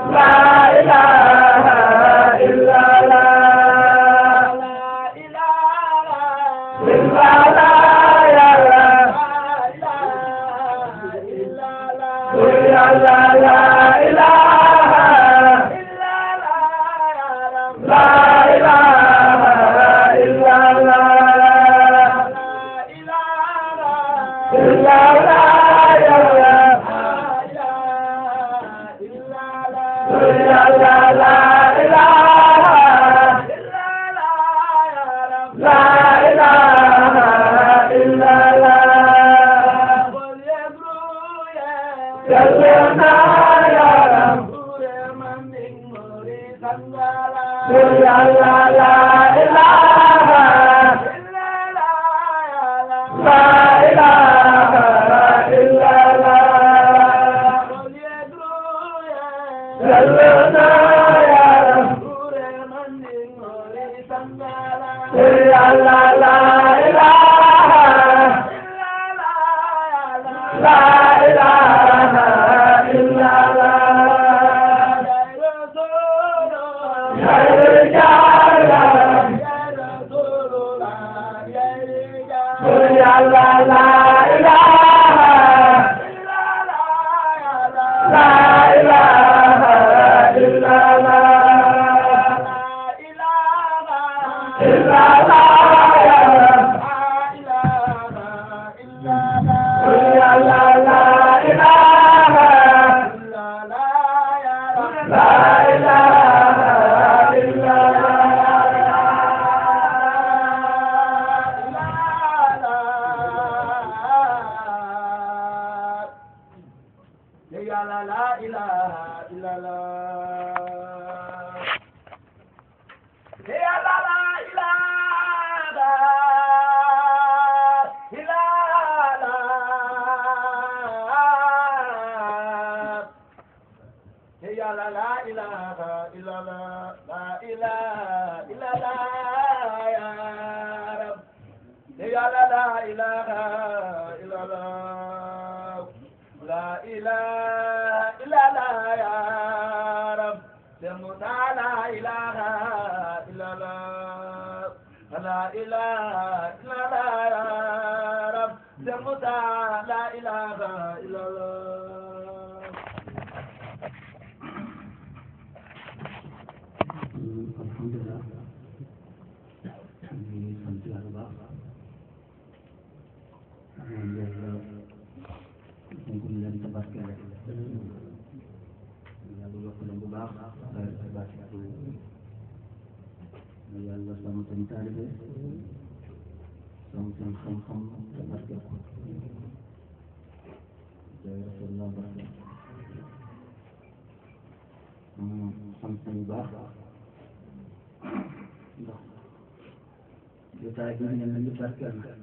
jotaay bi ne nañu barkeel na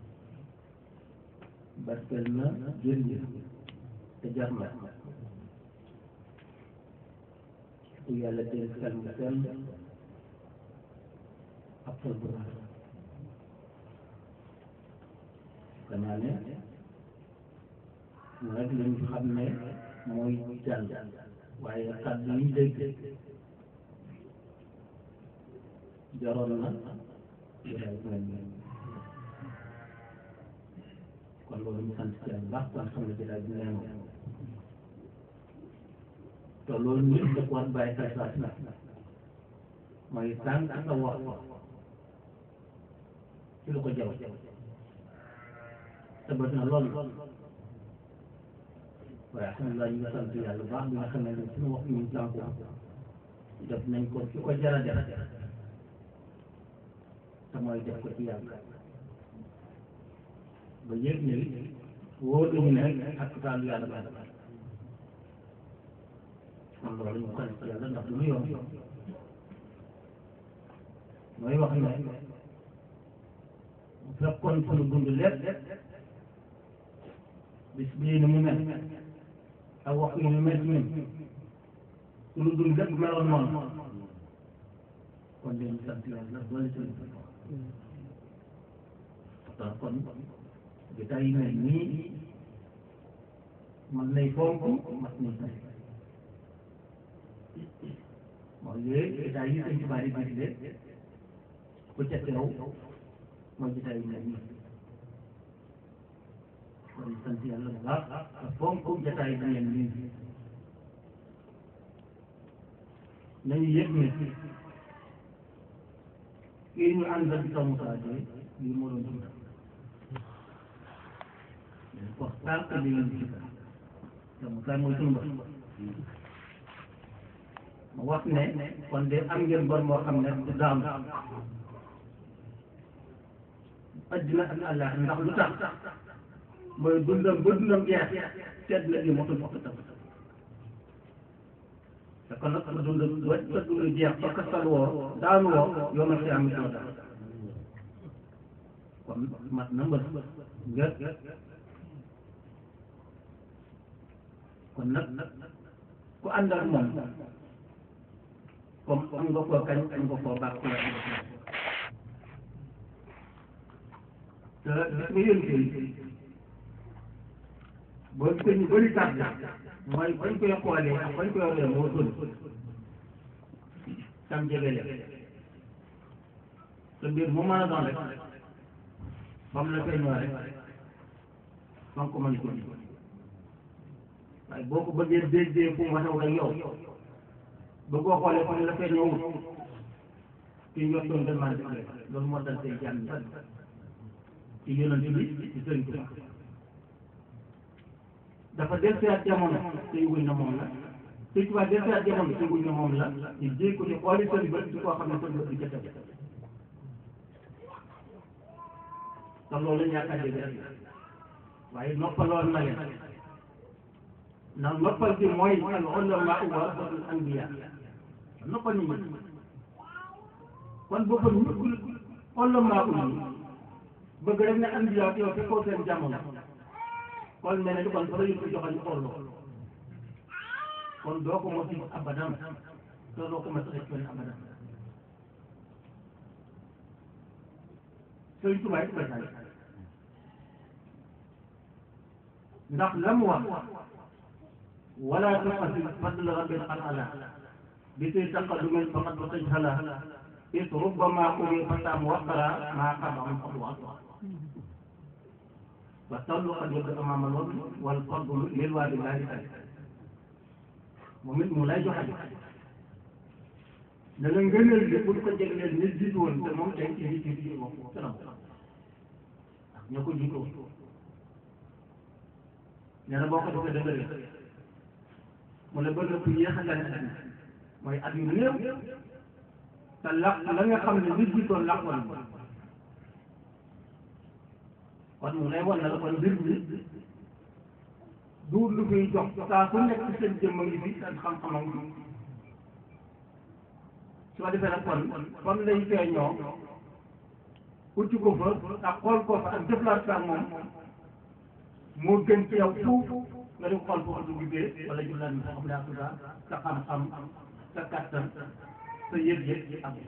barkeel na jëriñ te jar na ku yàlla dénk xel mu sell ak xol bu rafet danaa ne mu rek lañu xam ne mooy jàll waaye kàddu yi dégg jaroon na jotaay bu mel nii kon loolu ñu sant ci yàlla baax kon xam ne jotaay bi nee na te loolu ñu def war bàyyi xel saa si mooy tànk sa wax ci lu ko jaw te bët na lool waaye alhamdulilah ñu ngi sant yàlla baax bi nga xam ne suñu wax ñu tànku def nañ ko ci ko jara def te mooy def ko ci yàlla ba yëg ne wóor nañu ne ak taalu yàlla ba kon loolu ñu sant yàlla ndax du lu yomb mooy wax ne bu fekkoon sunu dund lépp bis bii ni mu mel ak wax yi mu mel ñun sunu dund lépp meloon noonu kon dañu sant yàlla doole sunu pourtant kon jotaay yi mel nii man nay fonk mat nay sant léegi jotaay yi sëñ Tuubaa di digle ku ca teew mooy jotaay yu mel nii kon sant yàlla bu baax ak fonk jotaay bi mel nii nañu yëg ne kii ñu àndal di tamu saa de lii moo doon dund wax tànk li ngeen di tamu saa mooy sunu bopp ma wax ne kon de am ngeen bor moo xam ne du daam addina ak àllaax ndax lu tax mooy dundam ba dundam jeex sedd na li motul fokk tam te kon nag sa dund ba sa dund jeex ba kastal woo daanu woo yow na si am doo daal kon mat na mbër nga kon nag ku ànd ak moom comme am nga koo kañ am nga koo baax ku la te gis nga yéen kay boo gisee ñu bëri tardé mooy bañ koy xoolee ak bañ koy yoree moo gën tam jege leen te mbir mu mën a doon rek ba mu la koy ñëw rek ba nga ko mën ko waaye boo ko bëggee déggee fu mu waxee ak yow bëggoo xoolee fu mu la koy ñëwul kii yor doon gën maa def loolu moo dal say jàmm ci yonent bi ci sëriñ Tuubaa dafa dellusiwaat jamono te yëguñ na moom la te Tuubaa dellusiwaat jamono te yëguñ na moom la ñu jéeg ko ci xooli seen bët di koo xam ne seen bët di jëkkër te loolu ñàkk a dégg rek waaye noppaloon na leen ndax noppal bi mooy al ulamaa warasatul anbiyaa noppal ñu ñi kon boobu ñëpp ulamaa yi bëgg rek ne anbiyaa yow fekkoo seen jamono kon mel ni kon fa la yëpp joxañ xooloo kon doo ko mos a abadan te doo ko mos a xëcc abadan Sëriñ Tuubaa it koy ndax la mu wax wala tuqatil fadla rabbil ala bi say taqadumin faqad wa tajhala is rubbama uri fatam waqara maa qabam qad waqara wa tallu qad yabdu amama lool wal fadlu lil waadi laa di moom it mu lay joxe da nga ngëneel bi pour ko jégleel nit jiitu woon te moom tey ci nit yi di wax kanam ñoo ko jiitu woon nee na boo ko defee dëgg la mu ne bëgg na ku yéex a gane àddina mooy at yu néew te laq la nga xam ne nit jiitoon laqoon kon mu lay wan na la kon mbir mi duur lu koy jox saa su nekk seen jëmm a ngi fi seen xam-xam a ngi fi su ko defee nag kon kon lay feeñoo ucc ko fa ak xool ko fa ak jëflante ak moom moo gën ci yow fuuf nga dem xool foofu du gisee wala jëflante bi xam daa tudda sa xam-xam sa kattan sa yëg-yëg yi am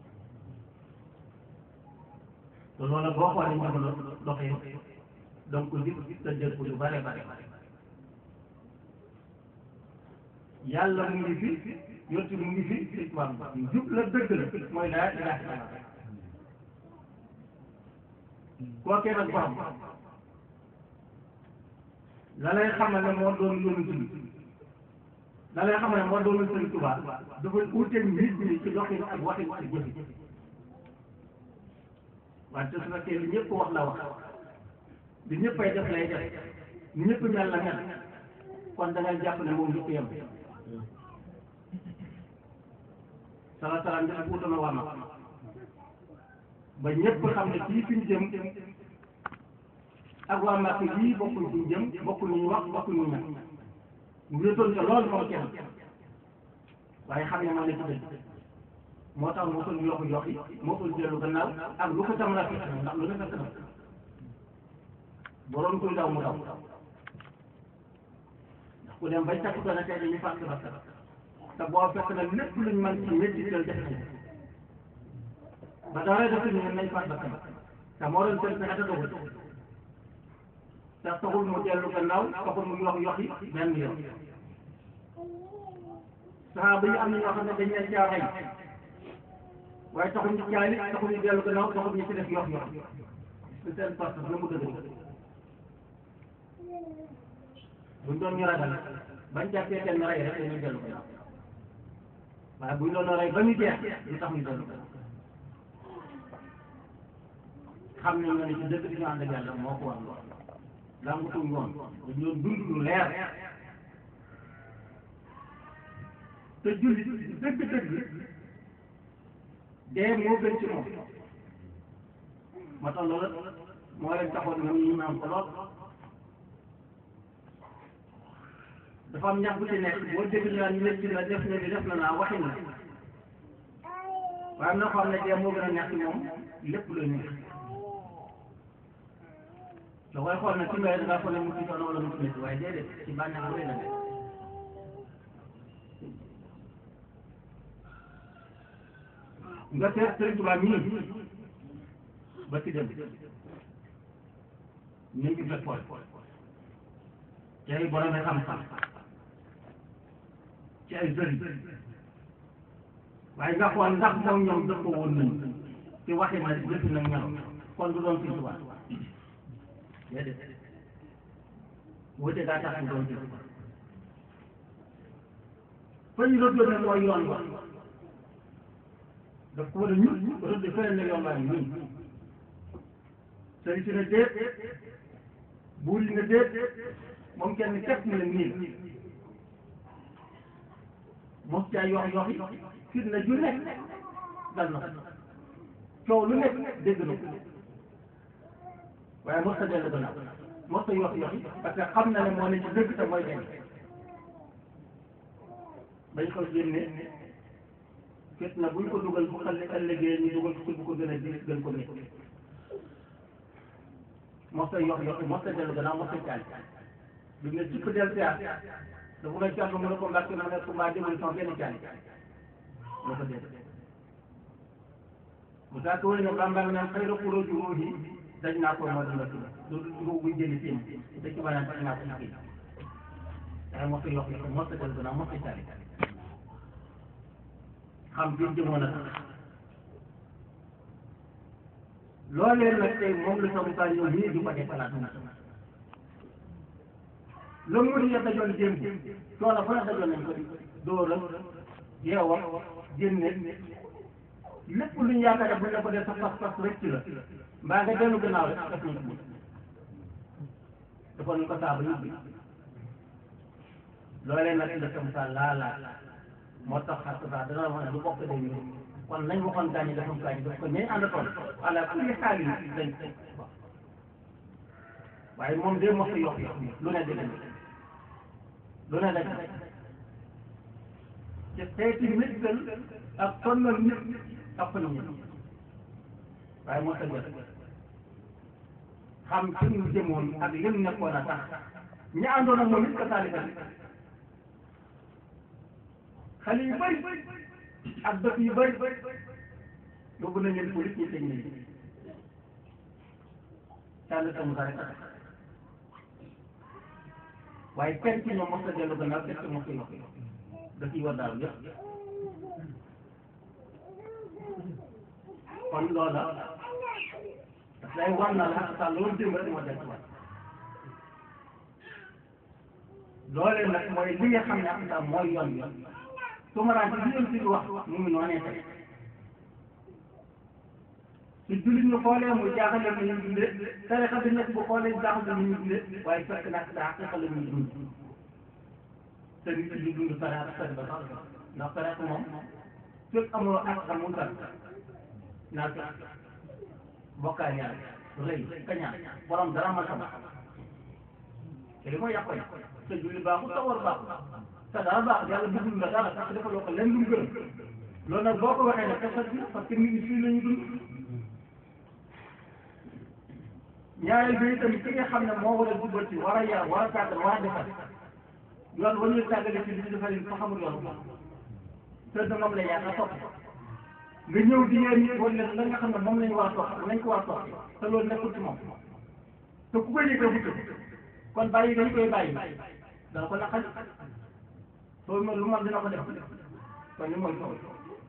te loolu boo xoolee jamono doxee donc nit sa jël ko lu bare bare yàlla mu ngi fi yottu mu ngi fi islam jub la dëgg la mooy laa ilaaha illallaah kookee nag borom la lay xamal ne moo doon yoonu tudd la lay xamal ne moo doon Sëriñ Tuubaa dafa uuteeg nit ñi ci doxin ak waxin ak jëfi wante su fekkee li ñëpp wax la wax li ñëppay def lay def ñëpp mel la mel kon da ngay jàpp ne moom ñëpp yem sala salaam bi ak wutana war na ba ñëpp xam ne fii fi ñu jëm ak waa Màkka yii bokkuñ fi ñu jëm bokkuñ ñu wax bokkuñ ñu ñan mu wéetoon ca loolu moom kenn waaye xam ne moo ne ci dëgg moo tax mosul yokku yokki mosul dellu gannaaw ak lu ko tam la fekk ndax lu ne fekk na boroom kuy daw mu daw ndax ku dem bay takk ko ne tey dañuy fàtte ba te boo fekk na lépp luñ mën ci métti teel def ci ba dara def ñu nañ fàtt ba te moo doon seen pexe te doxul te taxul mu dellu gannaaw taxul mu yox yoxi benn yoon saxaaba yi am na ñoo xam ne dañ leen caa rey waaye taxul ñu caali taxul ñu dellu gannaaw taxul ñu ci def yox yox su seen pas na mu dëgg buñ doon ñu ragal bañ jàppee kenn rey rek dañuy dellu gannaaw waaye buñ doon rey ba ñu jeex lu tax ñu dellu gannaaw xam nañ nga ne ci dëgg di ñu ànd ak yàlla moo ko war lool làmbutuñ woon dañ doon dund lu leer te jullit dëgg-dëgg dee moo gën ci moom moo tax loolu moo leen taxoon ñoom ñu naan ko lool dafa am ñax bu ci nekk boo dégg ñu naan nit ki la def na li def na naa waxin la waaye am na ko xam ne dee moo gën a neex ci moom lépp lu neex da koy xool nag ci mbéy da ngaa foog ne mu ci coono wala mu ci métti waaye déedéet ci bànneex bu rëy la nekk nga seet Sëriñ Tuubaa mii ba ci dem ñu ngi fekk xool ci ay borom xam-xam ci ay sëriñ waaye nga xool ndax moom ñoom dëppoo woon nañu ci waxin na jëf na ñelo kon du doon Sëriñ Tuubaa déedéet wute daa tax mu doon Sëriñ Tuubaa fa ñu rëdd ne mooy yoon wa daf ko war a ñun rëdd feneen ne yoon waa ngi nii sëriñ si ne déet buur yi ne déet moom kenn képp mu ne nii mos caa yox yoxi fit na ju nekk dal na coow lu nekk dégg na ko waaye mos ta dellu gannaaw mos ta yox yoxi parce que xam na ne moo ne ci dëgg te mooy gañ bañ ko génne fit na buñ ko dugal bu xale ëllëgee ñu dugal ko bu ko gën a diis gën ko métti mos ta yox yoxi mos ta dellu gannaaw mos ta caali bi nga ci ko del siyaar dafa ngay càmm mu ne ko mbàkk na ne ko mbaa jëmale sama benn caali loo ko dégg bu saa ko wëri ne bambang naan xëy na xuróo ji ruuhi daj naa ko moo dina tudd loolu ruux buy jëli seen da ci banaan daj naa ko ci kii waaye mos ta yox yoxi mos ta dellu gannaaw mos ta caali xam bi jëmoon a tax loolee nag tey moom la sama saa ñëw nii di ko defalaat la mu ya dajoon démb coono fa ne dajoon nañ ko di dóora yeewa génne lépp lu ñu yaakaar bu ñu la ko def sa pas-pas rëcc la mbaa nga dellu gannaaw rek def nañ ko dafa nañ ko saaba yóbbi loolee nag la sama saa laalaa moo tax xar saa dana wax ne lu bokk day ñëw kon nañ waxoon gaañu defam gaañu def ko ñay àndatoon ala kulli xaal yi dañ waaye moom de mos a yokk yokk lu ne dëgg lu ne dëgg ci xeeti méttal ak sonnal nit ëpp na nit waaye mos a jot xam fi ñu jëmoon ak lim nekkoon a tax ñi àndoon ak moom it ka taalika xale yu bëri ak dëkk yu bëri yóbbu nañ leen police ñu tëj nañ tànn sa musa rek a tax waaye kenn ci ñoom mos a dellu gannaaw kenn ci mos a yokk da ciy war daal yëpp kon loola daf lay war na la sa loolu démb rek moo des waat loolee nag mooy li nga xam ne ak sa mooy yoon yoon sumaraan ci li ci wax mu ngi noonee tey su jullit ñu xoolee muy jaaxal leen ñu dundee tarixa bi nekk bu xoolee jaaxal leen ñu dundee waaye fekk nag daa xeexa la ñuy dund te nit ñi dund tarixa sari ba sax ndax tarixa moom fekk amuloo ak xamul tar naa fekk bokkaay yàlla rëy kañaan borom dara ma sama te li mooy yàqoy te julli baaxul sa war baaxul te dara baax yàlla bëggul la dara parce que dafa loo ko leen lu mu gërëm loolu nag boo ko waxee ne xesat bi parce que nit ñi fii la ñu dund ñaareel bi itam ki nga xam ne moo war a jubal ci war a yar war a tàggal war a defar yoon wa ñuy tàggale ci li ñu defal fa xamul yoon te da moom la yaa nga topp nga ñëw di yee nit wala la nga xam ne moom lañu war a topp nañ ko war a topp te loolu nekkul ci moom te ku koy yëgee wuute kon bàyyi dañ koy bàyyi dana ko naqari soo ma lu man dina ko def kon ni mooy soow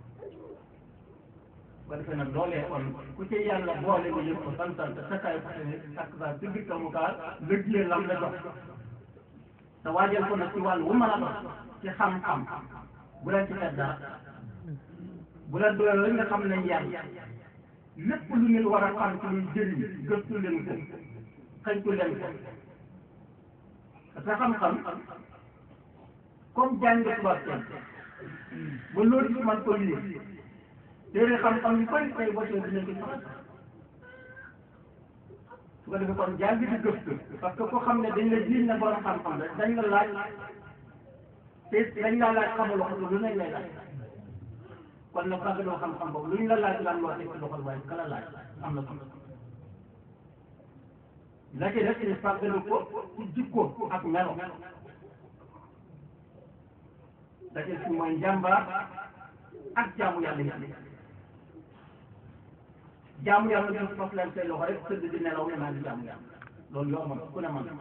ba defee nag loolee kon ku ci yàlla boole nga yëg ko santal te sakkaay fane ak sa ci biir mu kaa lëggee lam la jox te waajal ko nag ci wàllu wu mën a doon ci xam-xam bu leen ci xeet dara bu leen doyoo la nga xam ne yàlla lépp lu nit war a xam ci luy jëriñ gëstu leen ko xëñtu leen ko parce que xam-xam comme jàng tubaab kenn ba loolu ci man ko lire téere xam-xam yu bëri tey boo tee dinañ ko faral su ko defee kon jàng di gëstu parce que ko xam ne dañ la jiiñ na borom xam-xam rek dañ la laaj te dañ la laaj xamuloo ko lu nañ lay laaj kon nag ragaloo xam-xam boobu lu ñu la laaj lan loo teg ci loxol waaye kala laaj am na solo la ci def ni fàggalu ko ci jikko ak melo da ci si mooy njàmbaar ak jaamu yàlla yi jaamu yàlla def fas leen say loxo rek tëdd di nelaw ne maa ngi jaamu yàlla loolu yomb ku ne man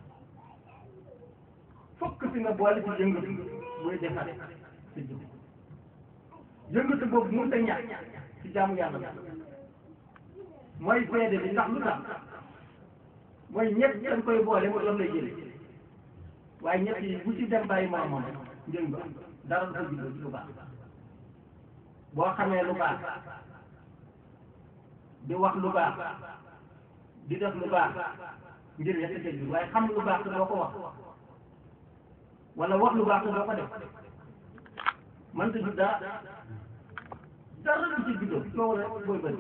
fokk si nga boole ci yëngatu muy defare sa jikko yëngatu boobu mënut a ñàkk ci jaamu yàlla la mooy seede bi ndax lu tax mooy ñett dañ koy boole mu doon lay jële waaye ñett yi bu ci dem bàyyi moromam njëng ba dara du ko juddoo ci lu baax boo xamee lu baax di wax lu baax di def lu baax ngir yett tëj bi waaye xam lu baax te doo ko wax wala wax lu baax te doo ko def man ta jud dara dara du ci juddoo coow rek booy bëri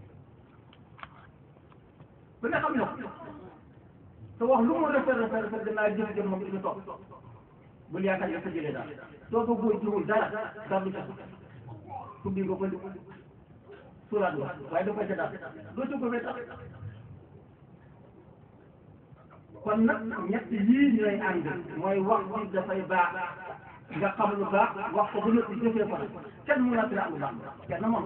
ku ne xam ne ko te wax lu mu rafet rafet rafet danaa jëf jëf moom ci toog bul yaakaar ne sa jëlee daal soo ko góor jiwul dara dara du ca tuddi nga ko suuraat la waaye da koy ca daal doo ca ko fee tax kon nag ñett yii ñooy ànd mooy wax bi dafay baax nga xam lu baax wax ko bu nëpp jëfee ko nag kenn mun a fi lu baax kenn moom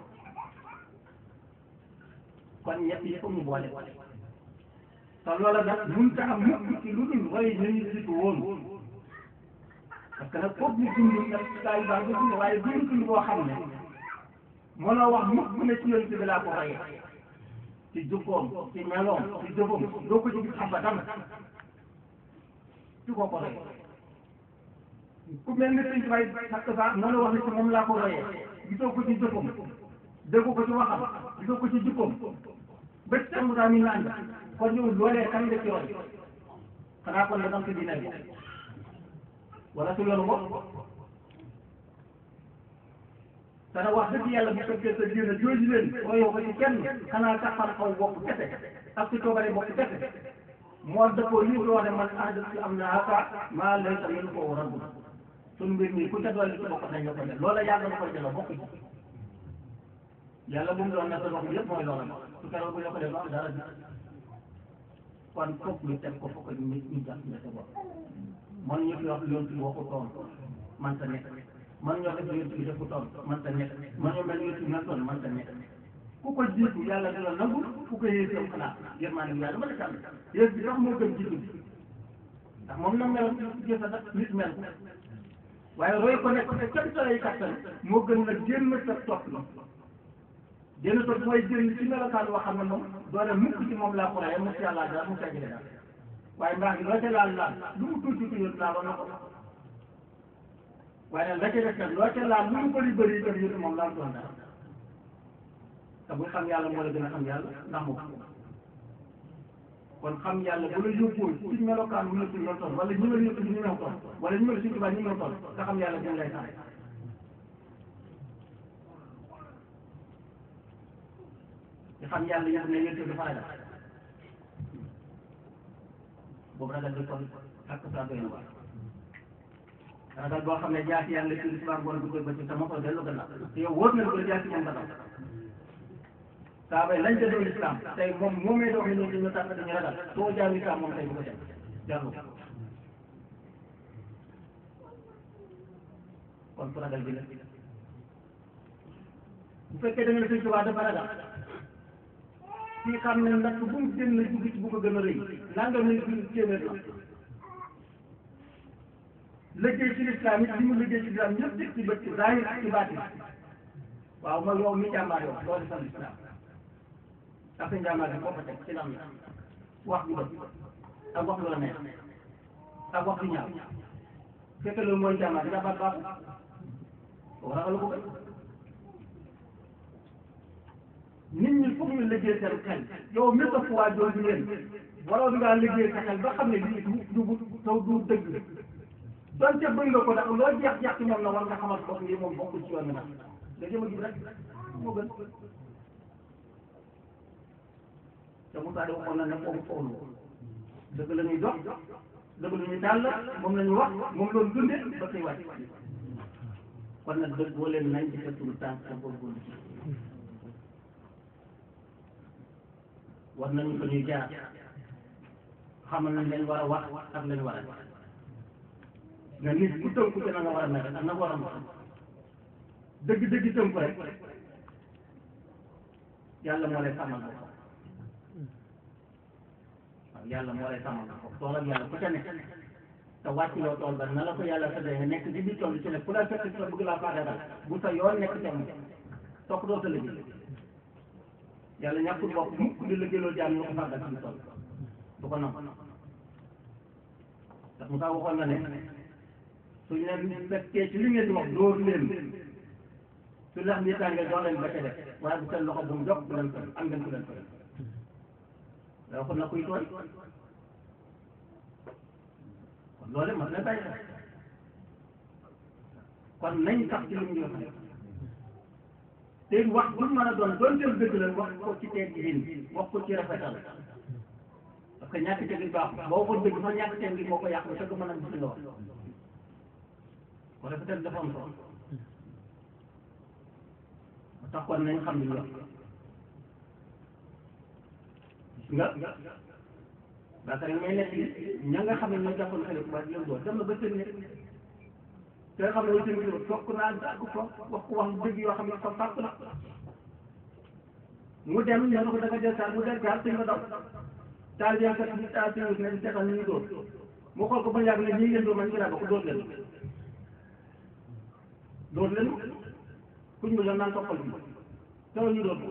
kon ñett yi ko ñu boole te loola nag mënut a am mukk ci lu dul roy ñu ñu jiitu woon parce que nag foofu ñu dund nag saa yu baax nga dund waaye dund dund boo xam ne mënoo wax mukk ne ci yonent bi laa ko royee ci jukkoom ci meloom ci jëfam doo ko ci gis abadan ci koo ko royee ku mel ni sëñ bay sakk sa mënoo wax ne ci moom laa ko royee gisoo ko ci jëfam déggu ko ci waxam gisoo ko ci jukkoom ba ci am daa mi naan kon yow loolee kan nga ci roy xanaa kon da nga ko dina bi wala su yoonu bopp dana wax dëgg yàlla bu fekkee sa diina jooju leen royoo ko ci kenn xanaa taxal xaw bopp kese ak ci coobare bopp kese moo dëppoo lii di wax ne man ahdat si am na aka maa lay tamit ko rabbu suñu mbir mi ku ca dolli ci bokk nañ la ko def loola yàlla na koy delloo bokk ci yàlla bu mu doon ne sa dox bi yëpp mooy loola su keroog bu ñu ko def am dara ji kon foog ñu teg ko foog ñu ñu jàpp ne sa bopp man ñu fi wax yoon ci waxu toon man ta nekk man ñoo def yoon ci defu toon man ta nekk man ñoo mel yoon ci mel toon man ta nekk ku ko jiitu yàlla dina nangul ku ko yées am xanaa yërmaande bi yàlla mën a sàmm yées bi sax moo gën jiitu bi ndax moom na meloon jëf a sax nit mel ko waaye roy ko nekk te kenn sa lay kattan moo gën nag génn sa topp la génn topp mooy génn ci melokaan boo xam ne moom doone mukk ci moom laa ko rayee mu ci yàlla dara mu ca jëlee dara waaye mbaax gi loo ca laal laal lu mu tuuti tuuti yëpp laaloon na ko waaye nag la ca def nag loo ca laal lu mu bëri bëri itam yëpp moom laal doon dara te bu xam yàlla moo la gën a xam yàlla ndax moo ko kon xam yàlla bu la yóbboo ci melokaan bu nekk ñoo toll wala ñu mel yëpp ñu ñëw toll wala ñu mel si tubaab ñu ñëw toll nga xam yàlla dina lay tax te xam yàlla yëpp ne yëpp dafa ragal boobu ragal di kon ak saa doy na waar ragal boo xam ne jaasi yàlla ci lislaam bon du koy bëcc sama ko dellu gannaaw te yow wóor na ko jaasi moom ragal saa bay lañ ca doon lislaam tey moom moomee doon ñu ñu tànn dañu ragal soo jaar lislaam moom tey bu ko def jarlu kon fu ragal bi la bu fekkee da nga ne sëñ Tuubaa dafa ragal kii xam ne nag bu mu génn dugg ci bu ko gën a rëy nanga muy bi téeméer la liggéey ci lislaam it li mu liggéey ci lislaam ñëpp teg ci bët ci zahir ak ci baatin waaw mooy yow mi jàmbaar yow doo defal lislaam ak sa njàmbaar bi foo ko teg ci lam la wax ju dëgg ak wax lu la neex ak wax ju ñaaw fekk loolu mooy jàmbaar jàmbaar baaxul kooku ragalu ko nit ñi foog ñu liggéey seen xel yow mi sa waa jooju leen waroon ngaa liggéey sa xel ba xam ne lii du du taw du dëgg donte bëgg nga ko ndax loo jeex jeex ci moom na war nga xamal bopp yi moom bokkul ci yoon bi nag nga jëm a gis rek moo gën te Moussa de waxoon na ne foofu foofu dëgg la ñuy dox dëgg la ñuy tàll moom la ñu wax moom loolu dunde ba koy wàcc kon nag dëgg boo leen nañ ci sa turu tànk sa góorgóorlu ci war nañu ko ñuy jaar xamal nañ lañ war a wax ak lañ war a nga nit ku tënku ci na nga war a mel ak na war a mel dëgg-dëgg tënku rek yàlla moo lay sàmmal ko waaw yàlla moo lay sàmmal ko tool ak yàlla ku ca nekk te wàcc loo tool ba na la ko yàlla tëddee nga nekk ci biir tool bi ci ne ku la fekk ci la bëgg laa faagagal bu sa yoon nekk ca moom topp doo sa liggéey yàlla ñàkkul bopp mukk di liggéeyloo jaam ñu ko fàggal ci tool du ko nangu ndax Moussa waxoon na ne suñ leen fekkee ci li ngeen di wax dóor leen su lex bi tàngee jox leen ba ca def waaye bu seen loxo bu mu jóg bu leen ko am ngeen ku leen ko da waxoon na kuy tooy kon loolu mat na bàyyi xel kon nañ sax ci li ñu wax te wax bu mën a doon doon jël dëgg la wax ko ci teggin wax ko ci rafetal parce que ñàkk teggin baax boo ko dëgg sax ñàkk teggin moo ko yàq ba fekk mën a gis nga wax ko rafetal dafa am solo moo tax kon nañ xam li ñu wax nga baakar yi may nekk ña nga xam ne ñoo jàppoon xale bu baax leen doon dem na ba seen nekk te nga xam ne seen kilo toog naa dàgg toog wax ko wax dëgg yoo xam ne fa fàq la mu dem ñu ne ko da nga jël saal mu del saal te nga daw taal bi kat ñu taal seen ne di seetal ni ñu dóor mu xool ko ba yàgg ne ñii ngeen dóor man ñu laa bokk dóor leen dóor leen kuñ mu doon naan toppal bi teewul ñu dóor ko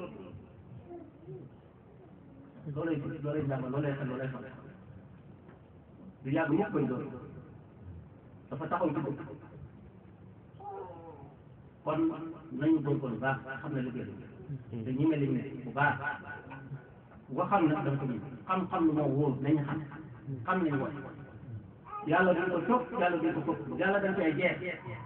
loolay loolay jàngal loolay xel loolay xam du yàgg mukk koy dóor dafa taxaw ci dëkk kon nañu góorgóorlu baax xam ne liggéey te ñi mel ni bu baax nga xam ne da nga ko ñu xam-xam lu moo wóor nañu xam xam nañu wax yàlla duñ ko topp yàlla duñ ko topp yàlla dañ koy jeex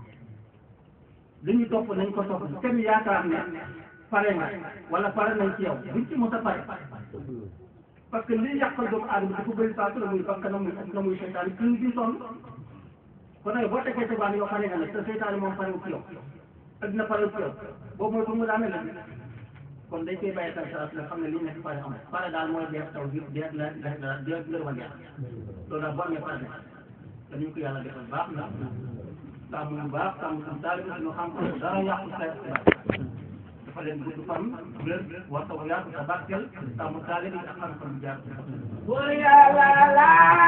li ñu topp nañ ko topp kenn yaakaar ne pare nga wala pare nañ ci yow duñ ci mos a pare parce que li yàqal doomu aadama dafa bëri saa su la muy bakk na muy na muy seytaan ci ñu sonn kon nag boo tekkee tebaan yoo xam ne nga ne te seytaane moom parewu ci yow ak dina parewu ci yow boobu mooy pour mu daane la kon dañ koy bàyyi xel saa su la xam ne li nekk pare amul pare daal mooy dee taw bi dee la dee la dee ngërëmal yàlla loolu daal boo amee pare ne dañu ko yàlla defal baax na sàmm bu baax sàmm suñu taalibe suñu xam-xam dara yàqu sa dafa leen gudd fan wér war taw yaatu sa barkeel sàmm taalibe ak xam-xam jaar